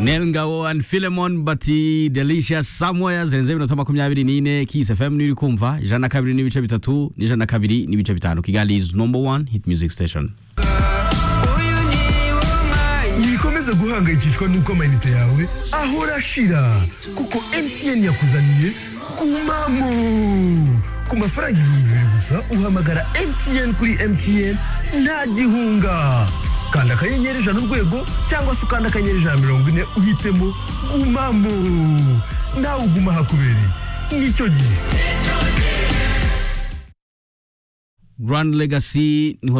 Nel Ngawoan, Philemon Bati, Delicious Samoya zirenze iminota makumyabiri n'ine Kiss FM niyo uri kumva ijana na kabiri n'ibice bitatu n'ijana na kabiri n'ibice bitanu Kigali is number one hit music station ntibikomeze guhangayikishwa n'uko amayinite yawe ahora ashira kuko mtn yakuzaniye kumamo ku mafaranga ibihumbi bibiri gusa uhamagara mtn kuri mtn nta gihunga kanda akanyenyeri ijana urwego cyangwa se ukanda akanyenyeri ijana mirongo ine uhitemo gumamo nawe uguma hakubereye nicyo gihe Grand Legacy niho